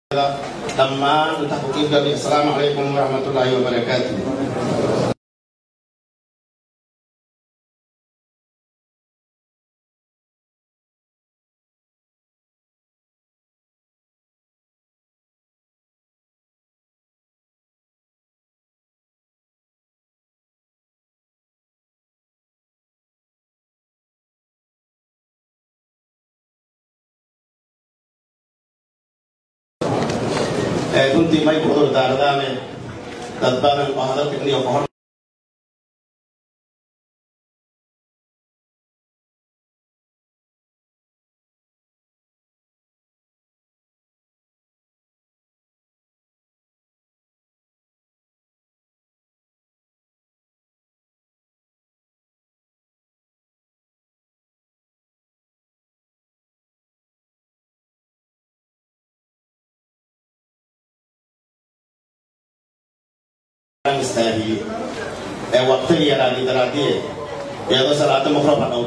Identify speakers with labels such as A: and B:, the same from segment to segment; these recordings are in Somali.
A: dhammaan inta ku qiibgalay asalaamu calaykum waraxmatullaahi wabarakaatu runtii may ku cudur daardaane dad badan oo hadalka iniyo ka hor istaagiyey ee waqtigii yaraadii daraadie iyadoo salaada maqrab hadhow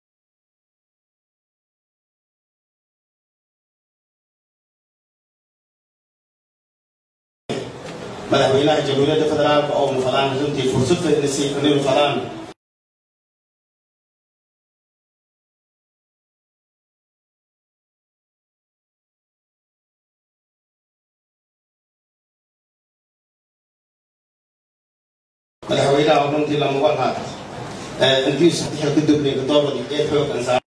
A: madaxweynaha jamhuuriyadda federaalka oo mufadaan runtii fursad fadnisi inay mufadaan madaxweynaha runtii lamugan haat intii saxiixa ku dublay doobadi ee xoogan saa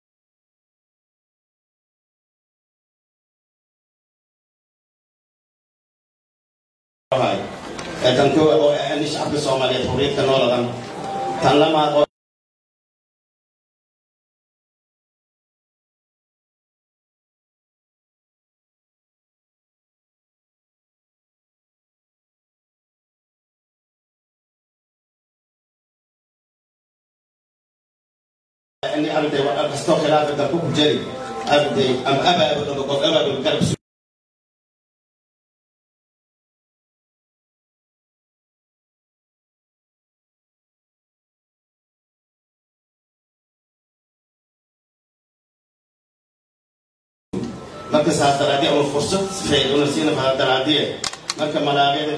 A: tan koowaad oo ah in shacabka soomaaliyeed xurriyadka nooladan tan lamaad oo اني ابدا واستو خلاف الدركوك جري ابدا ام ابا ابدا بقول ابا بالقلب marka saas daraadii ama fursad faa'iido una siina fara daraadii marka malaaqyada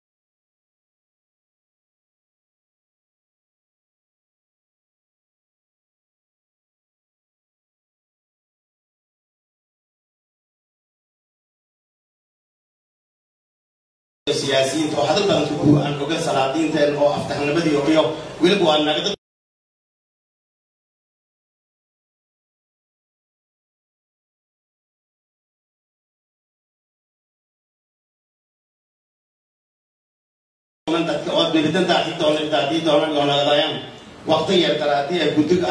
A: siyaasiyiinta oo hadal badan ku aan oga salaadiinteen oo aftaxnimadii iyo weliba waa nagada dadka oo nibidanta ati doona daadii doona yoonagadayan waqti yar daraadii ee guddiga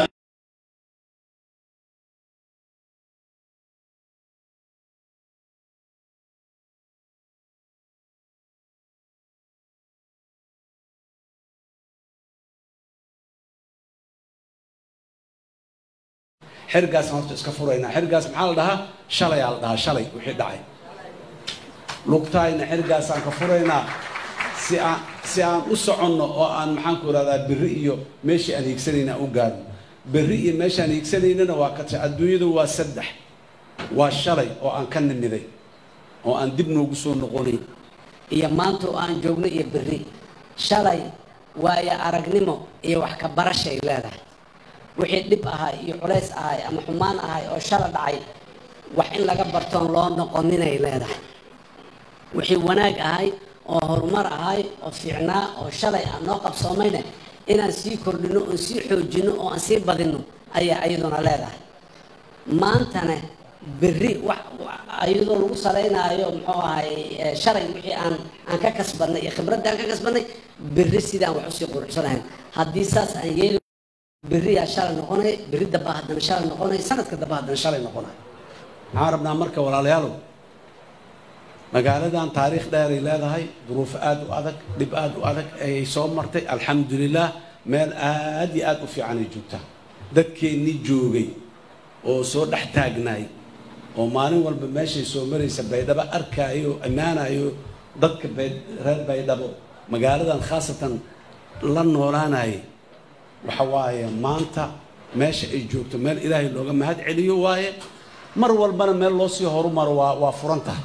B: xergaasaan horta iska furaynaa xergaas maxaa la dhahaa shalayaa la dhahaa shalay wixii dhacay lugtaayna xergaasaan ka furaynaa si aan si aan u soconno oo aan maxaan ku ihahdaa berri iyo meeshii aan hiigsanayna aan u gaarno berri iyo meeshaan hiigsanaynana waa ka tahay adduunyadu waa saddex waa shalay oo aan ka nimiday oo aan dib noogu soo noqonayn
C: iyo maanta oo aan joogno iyo berri shalay waayo aragnimo iyo wax ka barashay leedahay wixii dhib ahay iyo culays ahay ama xumaan ahay oo shala dhacay wax in laga bartoon loo noqoninay leedahay wixii wanaag ahay oo horumar ahay oo fiicnaa oo shalay aan noo qabsoomayna inaan sii kordhino oon sii xoojino oo aan sii badino ayaa iyaduna leedahay maantana berri wax iyadoo lagu salaynaayo muxuu ahay shalay wixii aan aan ka kasbadnay iyo khibradda aan ka kasbadnay berri sidaan wax usii quruxsanahayn haddii saas aan yeeli berriyaa shalay noqonay berri damba haddana shalay noqonay sanadka damba haddana shalay noqonay
B: maxaan rabnaa marka walaalayaalow magaaladan taariikh dheeray leedahay duruuf aada u adag dhib aada u adag ayay soo martay alxamdulilah meel aada iyo aada u fiicanay joogtaa dadkeennii joogay oo soo dhex taagnaay oo maalin walba meeshay soo maraysa baydhabo arkaayo ammaanayo dadka reer baydhabo magaaladan khaasatan la noolaanayay waxa waaye maanta meesha ay joogto meel ilaahay looga mahad celiyo waaye mar walbana meel loo sii horumaro waa waa furan tahay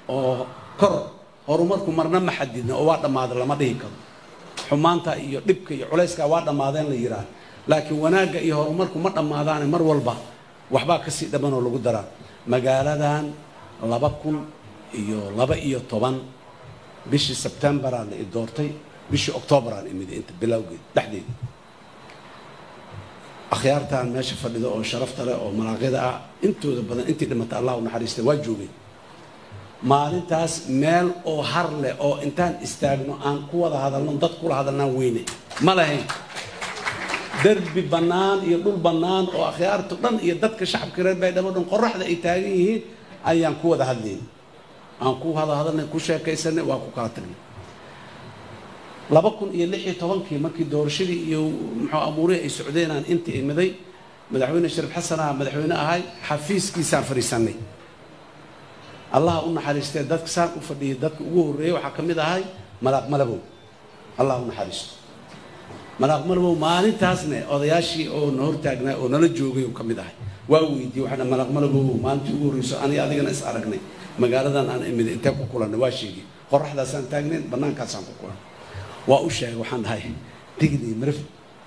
B: oo kor horumarku marna ma xadidna oo waa dhammaaday lama dhihi karo xumaanta iyo dhibka iyo culayskaa waa dhammaadeen la yidhaah laakiin wanaagga iyo horumarku ma dhammaadaane mar walba waxbaa kasii dhamman oo lagu daraa magaaladan laba kun iyo laba iyo toban bishii sebtembaraan i doortay bishii octoobaraan imiday inta bilowgeed dhexdeeda akhyaartan meesha fadhida oo sharafta leh oo malaaqyada ah intooda badan intii dhimatay allah u naxariistay waa joogeen maalintaas meel oo har leh oo intaan istaagno aan ku wada hadalno dad kula hadalnaan weyne ma lahayn derbi bannaan iyo dhul bannaan oo akhyaartu dhan iyo dadka shacabka reer baydhabo dhan qoraxda ay taagan yihiin ayaan ku wada hadlayn aan ku wada hadalnay ku sheekaysanay waa ku kala tagnay laba kun iyo lix iyo tobankii markii doorashadii iyo muxuu amuurihii ay socdeen aan inta imiday madaxweyne shariif xasan ah madaxweyne ahay xafiiskiisaan fadhiisanay allah u naxariistee dadka saan u fadhiyay dadka ugu horreeyey waxaa ka mid ahay malaaq malabow allah u naxariisto malaaq malabow maalintaasne odayaashii oo na hortaagnaa oo nala joogay ka mid ahay waa weydiiyey waxaa malaaq malabow maalintii ugu horreyso aniga adigana is aragnay magaaladan aan imiday intee ku kulannay waa sheegay qoraxdaasaan taagnayn bannaankaasaan ku kulannay waa u sheegay waxaan dhahay digni marif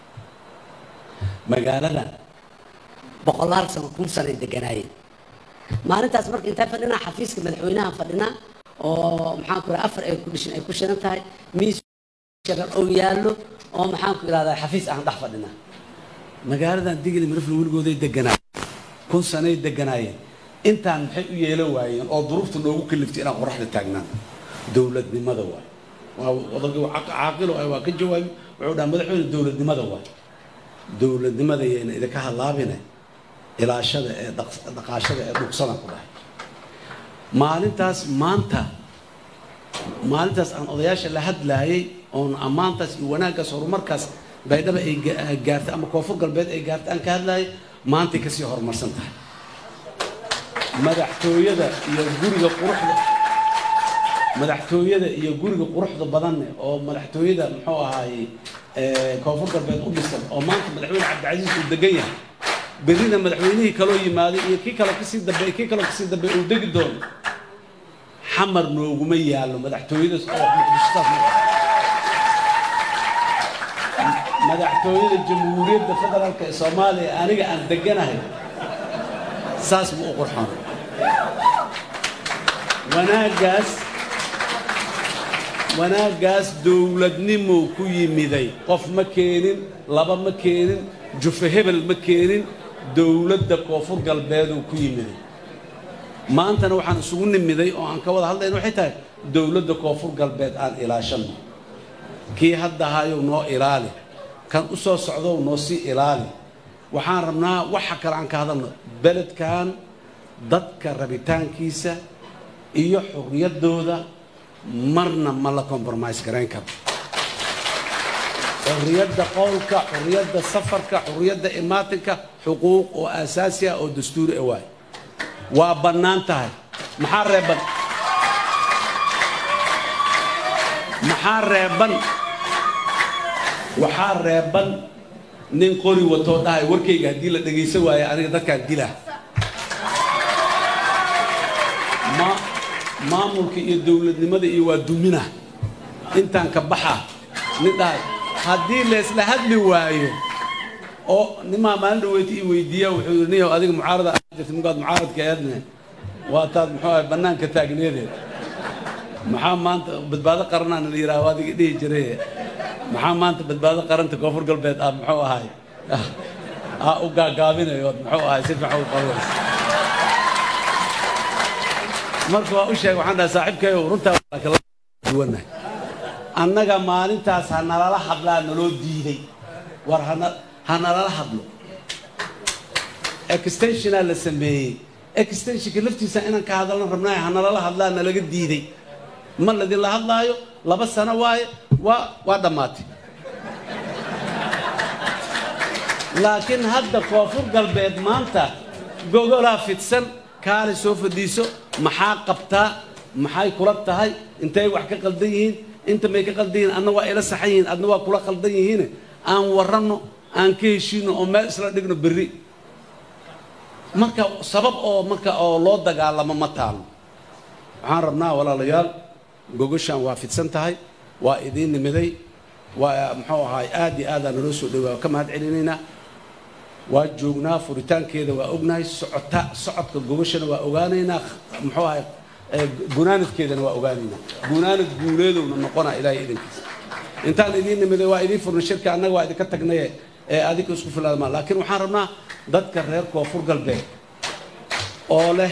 C: magaaladan boqolaal sano kun sanay deganaayeen maalintaas marka intaa fadhinaa xafiiska madaxweynaha fadhinaa oo maxaan ku afar ay ku dhishin ay ku shiran tahay miis sharar oo yaallo oo maxaan ku ihahdaa xafiis aan dhex fadhinaa
B: magaaladan digni marifla weligooday deganaayeen kun sanay deganaayeen intaan maxay u yeelo waayeen oo duruufta noogu kaliftay inaan qoraxda taagnaan dowladnimada waay waa odagii caaqilo ah waa ka jawaabi wuxuu dhaha madaxweyne dowladnimada waay dowladnimada yayna idinka hadlaabine ilaashada ee dhaqaashada ee dhugsadan ku dhahay maalintaas maanta maalintaas aan odayaasha la hadlaayay oon ammaantaas iyo wanaaggaas horumarkaas baydhaba ay gaartay ama koonfur galbeed ay gaartay aan ka hadlaayay maantay kasii horumarsan tahay madaxtooyada iyo guriga quruxda madaxtooyada iyo guriga quruxda badanne oo madaxtooyada muxuu ahaaye koonfur galbeed u dhisan oo maanta madaxweyne cabdicasiis uu degan yahay berrina madaxweynihii kaloo yimaaday iyo kii kaloo kasii dambeey kii kaloo kasii dambeey uu degi doono xamar nooguma yaallo madaxtooyadaas oo muqdishotaas madaxtooyada jamhuuriyadda federaalka ee soomaaliya aniga aan deganahay saas ma u qurxoon wanaaggaas wanaaggaas dowladnimo ku yimiday qof ma keenin laba ma keenin jufe hebel ma keenin dowladda koonfur galbeeduu ku yimiday maantana waxaan isugu nimiday oo aan ka wada hadlayna waxay tahay dowladda koonfur galbeed aan ilaashanno kii hadda hayow noo ilaali kan u soo socdow noo sii ilaali waxaan rabnaa waxa kale aan ka hadalno beledkan dadka rabitaankiisa iyo xurriyaddooda marna ma la compromise garayn karo xurriyadda qowlka xurriyadda safarka xurriyadda imaatinka xuquuq oo aasaasi ah oo dastuuri ah waay waa bannaan tahay maxaa reeban maxaa reeban waxaa reeban nin qori watoo dhahay warkayga haddii la dhegaysan waayo aniga dadkaan dilaa ma maamulka iyo dowladnimada iyo waa dumina intaan ka baxa nin dhahay haddii laysla hadli waayo oo nimaa maalin dhaweyti i weydiiya wuxuu yidhi niyow adiga mucaarada aad jirta markaad mucaaradka eedne waa taad muxuu ahay bannaanka taagneedeed maxaa maanta badbaado qaranaana la yidhaha adiga dhihi jiray maxaa maanta badbaado qaranta koonfur galbeed aad muxuu ahay aa u gaagaabinayo ood muxuu ahay si fiican u qabaysa marka waa u sheegay waxaan dhahay saaxiibkayo runtaa waa kala duwanahay annaga maalintaas ha nalala hadlaa naloo diiday war hana ha nalala hadlo extensionaa la sameeyey extensionka laftiisa inaan ka hadalna rabnaayo ha nalala hadlaa nalaga diiday ma ladinla hadlaayo laba sano waaye waa waa dhammaatay laakiin hadda koonfur galbeed maanta gogolaa fidsan kaale soo fadhiiso maxaa qabtaa maxay kula tahay intay wax ka qaldan yihiin inta may ka qaldan yihiin adna waa ila saxan yihiin adna waa kula qaldan yihiin aan waranno aan ka heshiino oo meel isla dhigno berri marka sabab oo marka oo loo dagaalamo ma taalo waxaan rabnaa walaalayaal gogashaan waa fidsan tahay waa idiin nimiday waa muxuu ahaay aad iyo aadaan naloo soo dhowaa waa ka mahad celinaynaa waa joognaa furitaankeeda waa ognahay socota socodka gogashana waa ogaanaynaa muxuu ahay gunaanadkeedana waa ogaanaynaa gunaanad guuleedowna noqona ilaahay idankiisa intaan idiin nimiday waa idiin furnay shirka annaga waa idinka tagnaye ee adinka isku filaadmaa laakiin waxaan rabnaa dadka reer koonfur galbeed oo leh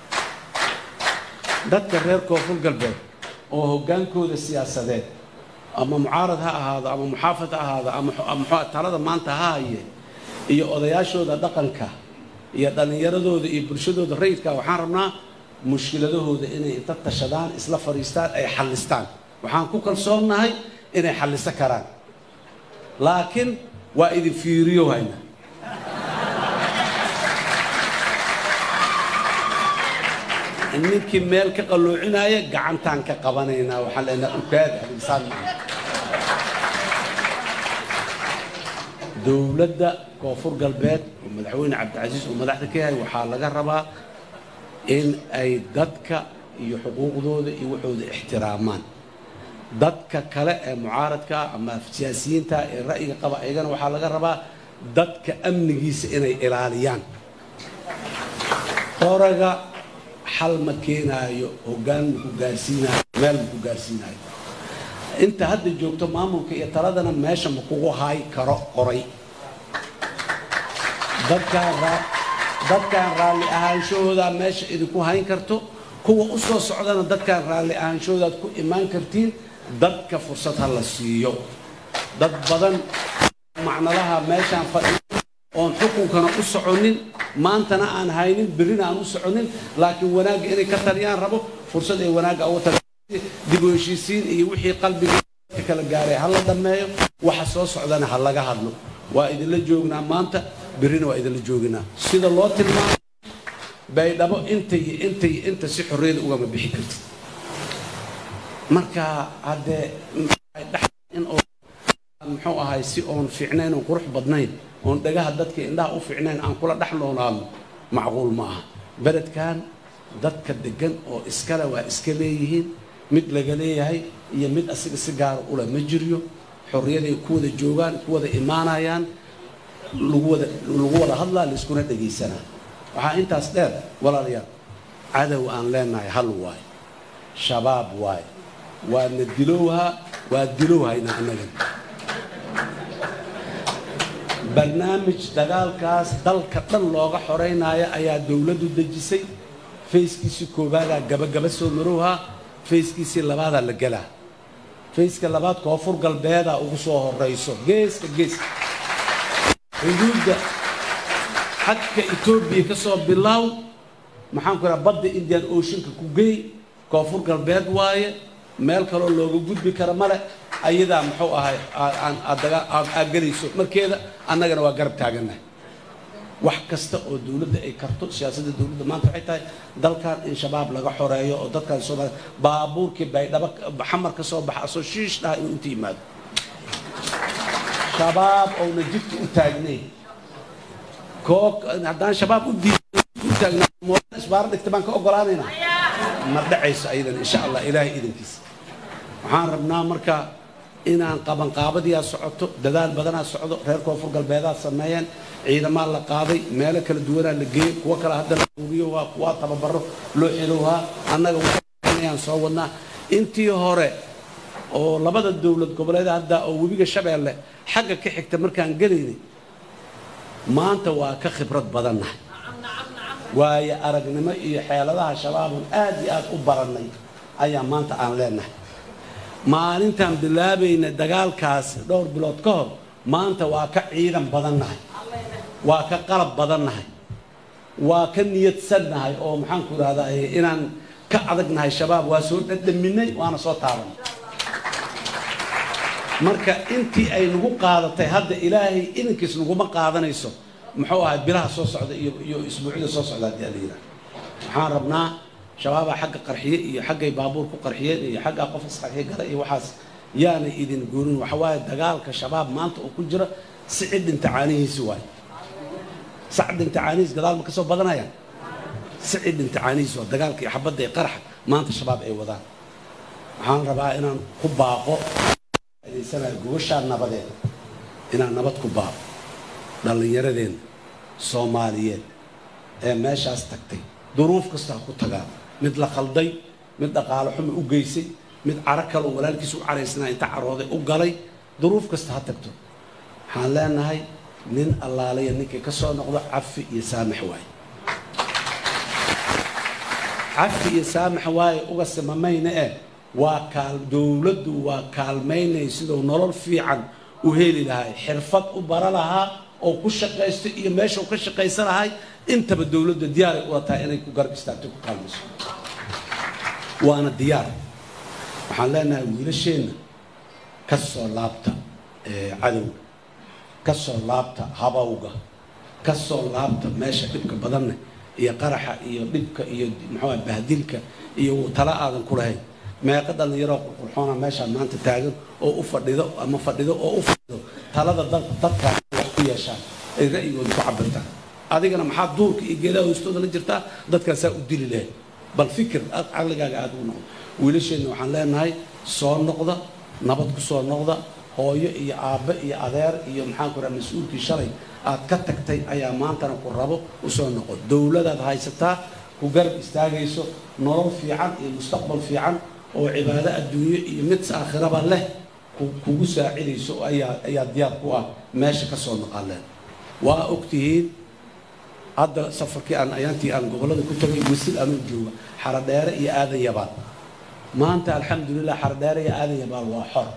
B: dadka reer koonfur galbeed oo hoggaankooda siyaasadeed ama mucaarad ha ahaado ama muxaafad ha ahaado ama muxuu talada maanta ha haye iyo odayaashooda dhaqanka iyo dhallinyaradooda iyo bulshadooda rayidka waxaan rabnaa mushkiladahooda inay inta tashadaan isla fadhiistaan ay xallistaan waxaan ku kalsoonnahay inay xalliso karaan laakiin waa idin fiiriyo hayna ninkii meel ka qalluucinaya gacantaan ka qabanaynaa waxaan leenaha ukaada insaan maaha dowladda koonfur galbeed oo madaxweyne cabdicasiis uu madaxda ka yahay waxaa laga rabaa in ay dadka iyo xuquuqdooda iyo waxooda ixtiraamaan dadka kale ee mucaaradka ama siyaasiyiinta ee ra'yiga qaba iyagana waxaa laga rabaa dadka amnigiisa inay ilaaliyaan qoraga xal ma keenaayo hoggaan maku gaarsiinaayo meel maku gaarsiinaayo inta hadda joogto maamulka iyo taladana meesha ma kugu haay karo qoray dadkaan raalli ahaanshahoodaa meesha idinku hayn karto kuwa u soo socdana dadkaan raalli ahaanshahoodaad ku imaan kartiin dadka fursad ha la siiyo dad badan macnalaha meeshaan fadhiyo oon xukunkana u soconin maantana aan haynin berrina aan u soconin laakiin wanaagga inay ka taliyaan rabo fursad ay wanaagga uga tali dib u heshiisiin iyo wixii qalbiga kala gaaray ha la dhammeeyo waxa soo socdana ha laga hadlo waa idinla joognaa maanta berrina waa idinla jooginaa sida loo tilmaamo baydhabo inta iyo inta iyo inta si xorriyada ugama bixi kartid marka haddee in oo muxuu ahay si oon fiicnayn oon qurux badnayn oon dhagaha dadka indhaha u fiicnayn aan kula dhex noonaadno macquul ma aha beledkan dadka degan oo iskale waa iska leeyihiin mid laga leeyahay iyo mid asiga si gaara ule ma jiryo xorriyaday ku wada joogaan ku wada imaanayaan lagu wada lagu wada hadlaa laiskuna dhegaysanaa waxaa intaas dheer walaalayaal cadow aan leenahay hal waayo shabaab waayo waana dilowhaa waa dilowhayna annagan barnaamij dagaalkaas dalka dhan looga xoreynaayo ayaa dowladdu dejisay fayskiisii koobaadaa gabagaba soo marowhaa fayskiisii labaadaa la gelaa fayska labaad koonfur galbeedaa ugu soo horayso geeska geeska xuduudda xadka etoobiya ka soo bilaaw maxaan ku idhaha badda indian oceanka ku geey koonfur galbeed waaye meel kaloo looga gudbi kara male ayadaa muxuu ahay aad gelayso markeeda annagana waa garab taagannahay wax kasta oo dowladda ay karto siyaasadda dowladda maanta waxay tahay dalkan in shabaab laga xoreeyo oo dadkan soomaaliya baabuurkii baydhabo xamar ka soo baxa asoo shiish dhaha inuu inta yimaado shabaab ouna jidka u taagnayn koo haddaan shabaab u diiday u taagnaa moodan isbaaro dhigta baan ka ogolaanaynaa ma dhacayso ayadan insha allah ilaahay idankiisa waxaan rabnaa marka inaan qabanqaabadiyaa socoto dadaal badanaa socdo reer koonfur galbeedaa sameeyeen ciidamaa la qaaday meelo kala duwanaa la geeyey kuwo kale hadda la uuriyo waa kuwa tababaro loo xelowhaa annaga waxayaan soo wadnaa intii hore oo labada dowlad goboleed hadda oo webiga shabeelle xagga ka xigta markaan gelaynay maanta waa ka khibrad badannahay waayo aragnimo iyo xeeladaha shabaabun aad iyo aad u barannay ayaa maanta aan leenahay maalintaan bilaabayna dagaalkaas dhowr bilood ka hor maanta waa ka ciidan badannahay waa ka qalab badannahay waa ka niyadsannahay oo maxaanku idhahdaa inaan ka adagnahay shabaab waa soo dhadhaminay waana soo taabanay marka intii ay nagu qaadatay hadda ilaahay idankiis naguma qaadanayso muxuu ahay bilaha soo socda iyo iyo isbuucyada soo socda haddii ala yidhaha waxaan rabnaa shabaabaa xagga qarxiye iyo xaggay baabuur ku qarxiyeen iyo xaggaa qof isqarxiye gala iyo waxaas yaanay idin goonin waxa waaye dagaalka shabaab maanta uu ku jira si cidhin tacaanihiisi waaye sacdhin tacaanihiis gadaal ma ka soo badanayaan si cidhin tacaanihiis waa dagaalka iyo xabadda iyo qaraxa maanta shabaab ay wadaan waxaan rabaa inaan ku baaqo adeysanayo gobashaa nabadeed inaan nabad ku baaqo dhallinyaradeenna soomaaliyeed ee meeshaas tagtay duruuf kasta ha ku tagaan mid la khalday mid dhaqaalo xuma u geysay mid caro kaloo walaalkiisa u caraysnaa inta carooday u galay duruuf kasta ha tagto waxaan leenahay nin allaalaya ninkii ka soo noqdo cafi iyo saamax waaye cafi iyo saamax waaye uga simamayna eh waa kaal dowladdu waa kaalmaynay siduu nolol fiican u heli lahay xirfad u bara lahaa oo ku shaqaysto iyo meesha uu ka shaqaysan lahay intaba dowladda diyaaray ula tahay inay ku garab istaagto ku kaalmayso waana diyaar waxaan leenahay wiilasheenna ka soo laabta cadowga ka soo laabta habawga ka soo laabta meesha dhibka badanne iyo qaraxa iyo dhibka iyo muxuu bahdilka iyo tala aadan ku lahayn meeqa dhallinyaroo qurqurxoona meeshaan maanta taagan oo u fadhido ama fadhido oo u fadhido talada dadkaa wax ku yeeshaan ay ra'yigooda ku cabirtaan adigana maxaa duurka iyo geedaha hoostooda la jirtaa dadkaasaa u dili lahayd bal fikir caqligaaga aada ugu noqdo wiilasheenna waxaan leenahay soo noqda nabad ku soo noqda hooyo iyo aabbe iyo adeer iyo maxaan ku raha mas-uulkii shalay aad ka tagtay ayaa maantana ku rabo u soo noqo dowladaad haysataa ku garab istaagayso nolol fiican iyo mustaqbal fiican oo cibaado adduunyo iyo mid aakhiraba leh kugu saacidayso ayaa ayaa diyaar ku ah meesha ka soo naqaleen waa ogtihiin hadda safarkii aan ayaantii aan gobollada ku tagay wasil anuu jooga xaradheere iyo aadan yabaal maanta alxamdulilah xaradheere iyo aadan yabaal waa xor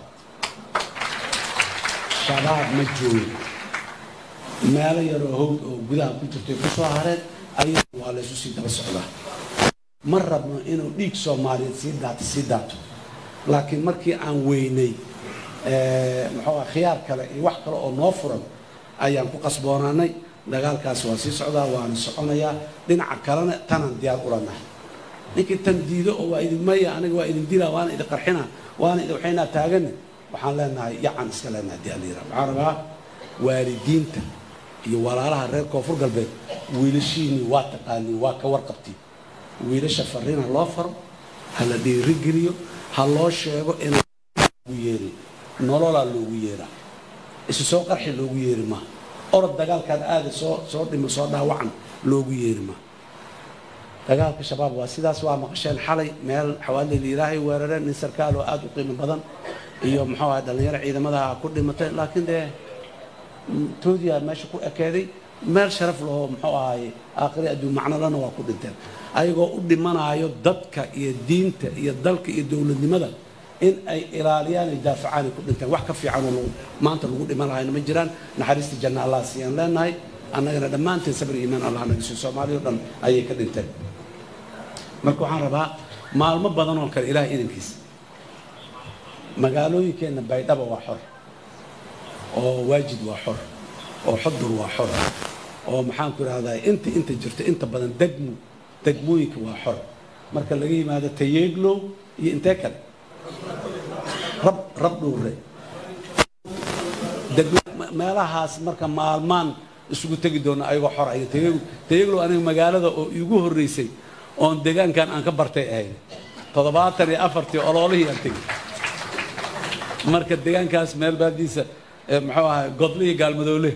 B: shabaab ma joogo meelo yaroo howd oo gudaha ku jirtay ku soo hareen ayuu waa laysu sii daba socdaa ma rabno inuu dhiig soomaaliyeed sii daato sii daato laakiin markii aan weynay muxuu ah khiyaar kale iyo wax kale oo noo furan ayaan ku qasboonaanay dagaalkaas waa sii socdaa waana soconayaa dhinaca kalena tanaan diyaar ula nahay ninkii tan diido oo waa idin maya aniga waa idin dilaa waana idin qarxina waana idin waxaynaa taagani waxaan leenahay yacan iska leenahay dialiira waxaan rabaa waalidiinta iyo walaalaha reer koonfur galbeed wiilashiinii waa taqaaniin waa ka warqabtiin wiilasha fariina loo faro ha la dhiirigeliyo ha loo sheego inaan loogu yeerin nololaa loogu yeeraa isu soo qarxi loogu yeeri maaha orod dagaalkaad aada soo soo dhimo soo dhaawacan loogu yeeri maaha dagaalka shabaab waa sidaas waa maqasheen xalay meel xawaaleyda ilaahay weerareen nin sarkaal oo aada u qiimo badan iyo muxuu aha dhallinyaro ciidamadaha ku dhimatay laakiin dee toodiyaa meesha ku ekaaday meel sharaf lahoo muxuu ahaye aakhiri adduun macnolana waa ku dhinteen ayagoo u dhimanaayo dadka iyo diinta iyo dalka iyo dowladnimada in ay ilaaliyaan ay daafacaan ay ku dhinteen wax ka fiican oo maanta lagu dhiman lahayna ma jiraan naxariista janna allah siiyaan leenahay annagana dhammaanteen sabir iimaan allah naga siiyo soomaaliya o dhan ayay ka dhinteen marka waxaan rabaa maalmo badan oo kale ilaah idankiisa magaalooyinkeenna baydhaba waa xor oo waajid waa xor oo xudur waa xor oo maxaan ku idhahdaa inta inta jirto inta badan degmo degmooyinka waa xor marka laga yimaado tayeeglow iyo intee kale rab rab dhowre meelahaas marka maalmaan isugu tegi doona ayagoo xor ay tayeeglow aniga magaalada oo iigu horreysay oon deegaankan aan ka bartay ahayd toddobaatan iyo afartii oloolihii aan tegey marka deegaankaas meel baadiisa muxuu ahay godlihii gaalmadoole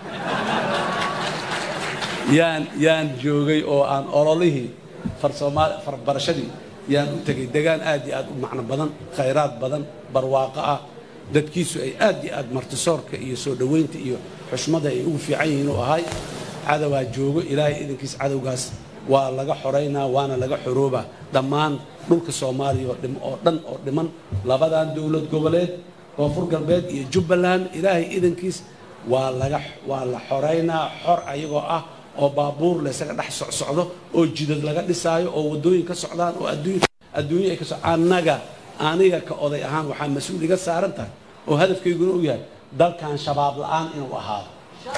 B: yaan yaan joogay oo aan ololihii farsoomaali farbarashadii yaan u tegay degaan aad iyo aad u macno badan khayraad badan barwaaqo ah dadkiisu ay aad iyo aad martisoorka iyo soo dhoweynta iyo xushmada ay ugu fiican yihiin u ahay cadowaa joogo ilaahay idankiis cadowgaas waa laga xoraynaa waana laga xoroobaa dhammaan dhulka soomaaliya oo dhan oo dhiman labadan dowlad goboleed koonfur galbeed iyo jubbaland ilaahay idankiis waa laga waa la xoraynaa xor ayagoo ah oo baabuur laysaga dhex socsocdo oo jidad laga dhisaayo oo waddooyin ka socdaan oo adduunya ay ka so annaga aniga ka oday ahaan waxaa mas-uul iga saaran tahay oo hadafkayguna u yahay dalkan shabaab la-aan inuu ahaado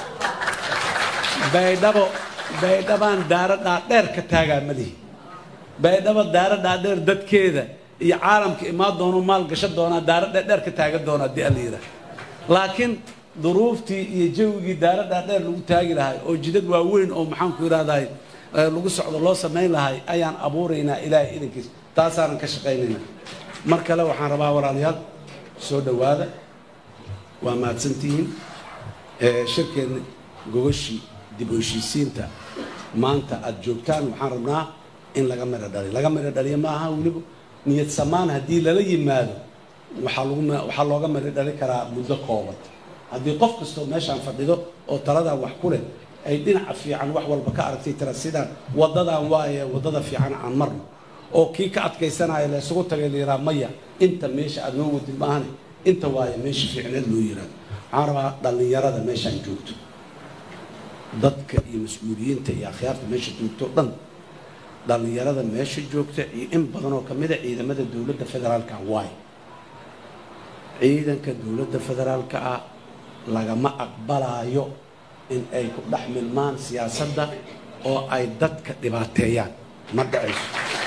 B: baydhabo baydhabaan daaro dhaadheer ka taagaa malihi baydhabo daaro dhaadheer dadkeeda iyo caalamka imaan doono maal gasho doonaa daaro dhaadheer ka taagan doona haddii alla yidhaah laakiin duruuftii iyo jawigii daaro dhaadheer lagu taagi lahay oo jidad waaweyn oo maxaan ku idhahdahay lagu socdo loo samayn lahay ayaan abuuraynaa ilaahay idankiis taasaanan ka shaqaynayna mar kale waxaan rabaa walaalayaal soo dhowaada waa mahadsantihiin shirkeenna gogashii dib u heshiisiinta maanta aada joogtaan waxaan rabnaa in laga midho dhaliyo laga midho dhaliyo ma aha weliba niyad samaan haddii lala yimaado waxaa lagu waxaa looga midho dhali karaa muddo kooban haddii qof kastoo meeshaan fadhido oo taladan wax ku leh ay dhinaca fiican wax walba ka aragtay tira sidaan waddadan waaye waddada fiican aan marno oo kii ka adkaysanaya la isugu tagay la yidhaha maya inta meesha aada noo wadid maahane inta waaye meesha fiicneed loo yidhahdo waxaan rabaa dhallinyarada meeshaan joogto dadka iyo mas-uuliyiinta iyo akhyaarta meesha joogto o dhan dhallinyarada meesha joogta iyo in badan oo ka mid a ciidamada dowladda federaalka waay ciidanka dowladda federaalka ah lagama aqbalaayo in ay ku dhex milmaan siyaasadda oo ay dadka dhibaateeyaan ma dhacayso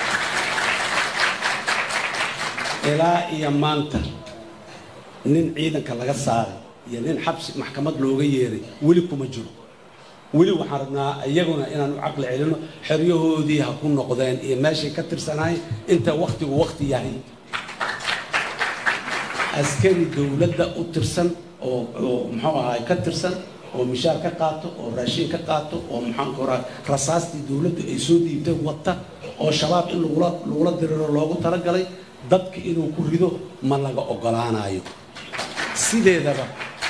B: ilaa iyo maanta nin ciidanka laga saaray iyo nin xabsi maxkamad looga yeeray weli kuma jiro weli waxaan rabnaa iyaguna inaan u caqli celino xeryahoodii ha ku noqdeen iyo meeshay ka tirsanaayeen inta waktigu wakti yahay askari dowladda u tirsan oo oo muxuu ahaay ka tirsan oo mishaar ka qaato oo raashin ka qaato oo maxaan ku rahaa rasaastii dowladdu ay soo dhiibtay wata oo shabaab in lagula lagula diriro loogu talagalay dadka inuu ku rido ma laga ogolaanayo sideedaba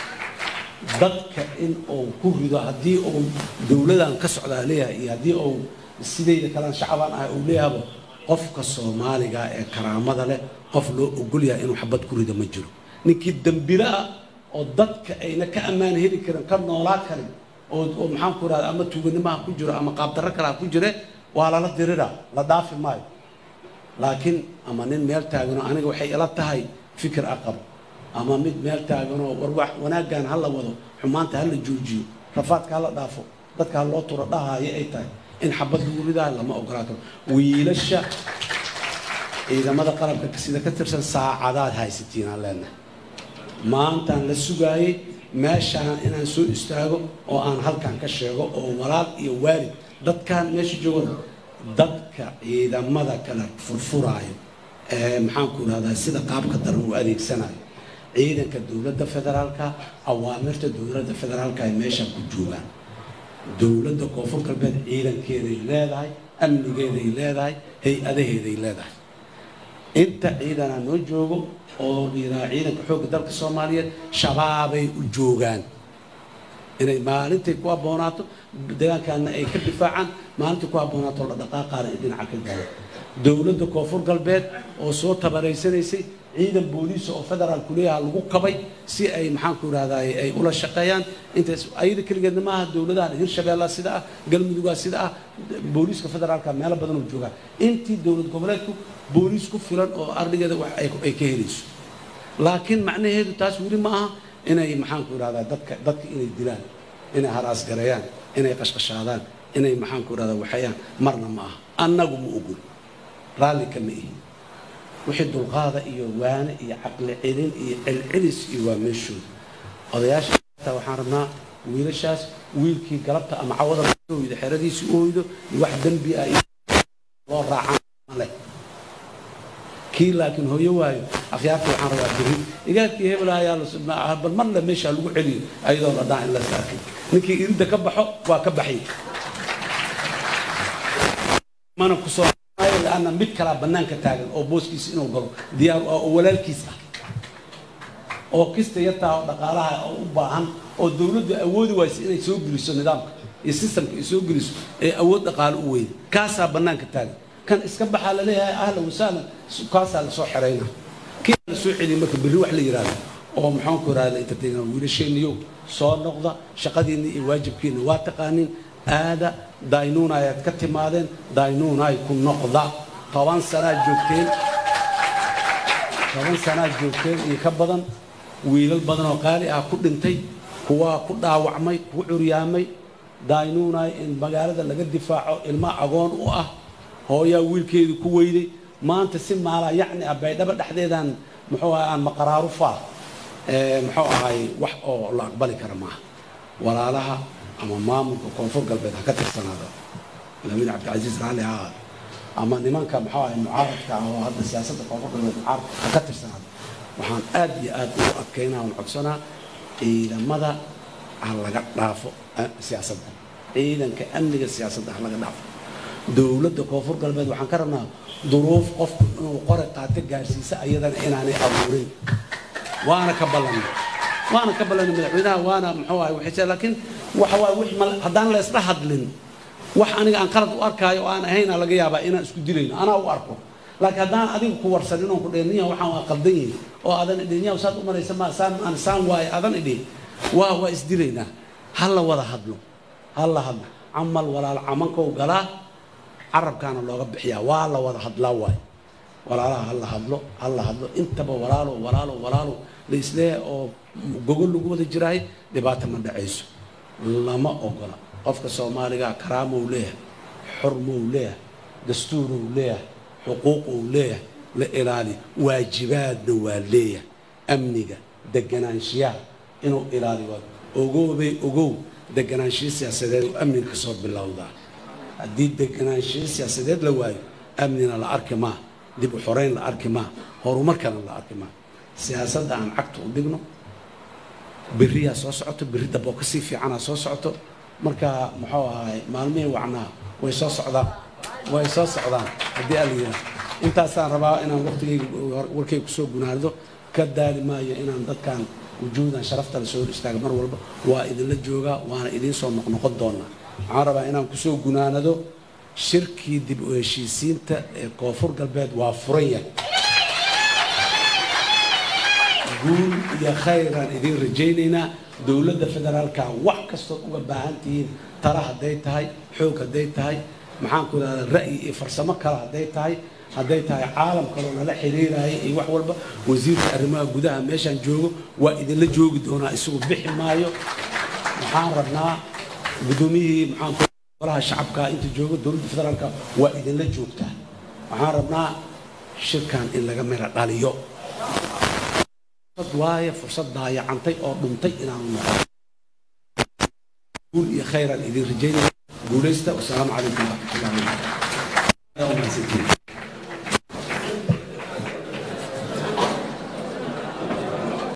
B: dadka in uu ku rido haddii uu dowladan ka socdaa leeyahay iyo haddii uu sidayda kalaan shacabaan ah uu leeyahaba qofka soomaaliga ee karaamada leh qof loo ogol yahay inuu xabad ku rido ma jiro ninkii dembilo ah oo dadka ayna ka ammaan heli karin ka noolaa karin oo oo maxaan ku rahda ama tuuganimaha ku jiro ama qaabdarro kale ha ku jire waa lala dirira la dhaafi maayo laakiin ama nin meel taaganoo aniga waxay ila tahay fikir aqab ama mid meel taaganoo war wanaaggan ha la wado xumaanta ha la joojiyo rafaadka ha la dhaafo dadka ha loo turo dhahaayo ay tahay in xabad lagu ridaa lama ogolaa karo wiilasha ciidamada qalabka sida ka tirsan saacadaad haysatiin aan leenahay maantaan la sugaayey meeshaan inaan soo istaago oo aan halkan ka sheego oo walaal iyo waalid dadkan meesha joogan dadka ciidamada kale furfuraayo ee maxaanku rahdaa sida qaabka daran uu adeegsanayo ciidanka dowladda federaalka awaamirta dowladda federaalka ay meesha ku joogaan dowladda koonfur galbeed ciidankeeday leedahay amnigeeday leedahay hay-adaheeday leedahay inta ciidanaa noo joogo oo dhiraa ciidanka xoogga dalka soomaaliyeed shabaabay u joogaan inay maalintay ku abboonaato deegaankaana ay ka difaacaan maalintai ku abboonaato la dhaqaaqaana ay dhinaca ka gaaro dowladda koonfur galbeed oo soo tabaraysanaysay ciidan booliisa oo federaalku leeyaha lagu kabay si ay maxaanku irahdaay ay ula shaqeeyaan intaas ayada keligeedna maaha dowladahan hirshabeella sida ah galmudugaa sida ah booliiska federaalka meelo badan oo joogaa intii dowlad goboleedku booliis ku filan oo ardhigeeda wax ay ka helayso laakiin macnaheedu taas weli ma aha inay maxaanku irahdaa dadka dadka inay dilaan inay haraas gareeyaan inay qashqashaadaan inay maxaanku irahdaa waxayaan marna ma aha annagu ma ogol raalli kama ihi wixii dulqaada iyo waane iyo caqli celin iyo celcelis iyo waa meeshooda odayaasha waxaan rabnaa wiilashaas wiilkii galabta ama cawada oydo xeradiisii u oydo wax dembi ah loo raacaan leh kii laakiin hooyo waayo akhyaarta waxaan rabaa beri igaarkii hebel ayaa bal mar le meesha lagu celiyo ayadoo la dhaa in la saarkay ninkii irinta ka baxo waa ka baxay mana kusoo laana mid kalaa bannaanka taagan oo booskiisa inuu galo diyaar oo walaalkiis ah oo kista yartaa oo dhaqaalaha oo u baahan oo dowladdu awoodi waysa inay soo geliso nidaamka iyo sistamka ay soo geliso ee awood dhaqaalo u weyda kaasaa bannaanka taagan kan iska baxaa laleeyahay ahlan wasahlan kaasaa lasoo xerayna kii la soo celiya marka berri wax la yidhahdo oo maxaanku irahda entertaina wiilasheenniyo soo noqda shaqadiinna iyo waajibkiina waa taqaanin aada daynuuna ayaad ka timaadeen daynuunaay ku noqda toban sanaad joogteen toban sanaad joogteen iyo ka badan wiilal badan oo qaali ah ku dhintay kuwaa ku dhaawacmay ku curyaamay daynuunaay in magaalada laga difaaco ilmo agoon u ah hooyaa wiilkeedii ku weyday maanta si maalaa yacni ah baydhabo dhexdeedaan muxuu ahay aan maqaraaru faa muxuu ahay wax oo la aqbali kara maaha walaalaha ama maamulka koonfur galbeed ha ka tirsanaada madaxweyne cabdicasiis raalli ha ahaado ama nimanka maxaa ahay mucaaradka ah oo hadda siyaasadda koonfur galbeed mucaaradka ka tirsanaada waxaan aad iyo aad ugu adkaynaa oon codsanaa ciidamada ha laga dhaafo siyaasadda ciidanka amniga siyaasadda ha laga dhaafo dowladda koonfur galbeed waxaan ka rabnaa duruuf qofku inuu qore qaato gaarsiisa ayadana inaanay abuurin waana ka ballanay waana ka ballanay madaxweynaha waana muxuu ahay waxay laakiin waxa waaye wix mal haddaan la isla hadlin wax aniga aan qalad u arkaayo oo aan ahayna laga yaabaa inaan isku dilayno anaa u arko laakiin haddaan adiga ku warsanin oon ku dheerniya waxaan waa qaldan yihin oo aadan idhin yaw saad u maraysa ma saan aan saan waaye aadan idhin waa waa isdilaynaa ha la wada hadlo ha la hadlo camal walaal camankow galaa carabkaana looga bixiyaa waa la wada hadlaa waaye walaalaha ha la hadlo ha la hadlo intaba walaalo walaalo walaalo la isleeyahay oo gogol lagu wada jiraahay dhibaata ma dhacayso lama ogola qofka soomaaliga karaamou leeyahay xurmou leeyahay dastuurou leeyahay xuquuqou leeyahay la ilaaliyo waajibaadna waa leeyahay amniga deganaanshiyaha inuu ilaaliyo ogoobay ogow deganaanshiyo siyaasadeed oo amniga ka soo bilowdaa haddii deganaanshiyo siyaasadeed la waayo amnina la arki maa dib u xoreyn la arki maa horumarkana la arki maa siyaasadda aan cagta u dhigno beriyaa soo socoto berri damboo kasii fiicanaa soo socoto marka muxuu ahay maalmihii wacnaa way soo socdaan way soo socdaan haddii ala yidhaah intaasaan rabaa inaan waqtigayga warkayga kusoo gunaado ka daali maayo inaan dadkan wujuudan sharafta la soo hor istaaga mar walba waa idinla joogaa waana idiin soo noqnoqon doonaa waxaan rabaa inaan kusoo gunaanado shirkii dib u heshiisiinta ee koonfur galbeed waa furan yahay guul iyo khayraan idiin rajaynaynaa dowladda federaalka wax kastood uga baahan tihiin tala hadday tahay xoog hadday tahay maxaan ku idhahdaa ra'yi iyo farsamo kale hadday tahay hadday tahay caalam kaloo nala xiriiraya iyo wax walba wasiirka arrimaha gudaha meeshaan joogo waa idinla joogi doonaa isagu bixi maayo waxaan rabnaa guddoomiyihii maxaan ku golaha shacabka inta joogo dowladda federaalka waa idinla joogtaa waxaan rabnaa shirkan in laga mira dhaliyo waaye fursad daayacantay oo dhuntay inaanu noqon guul iyo khayraan idin rajaynaya guulaysta wasalaamu calaykum waraxmatullahi wabarakatu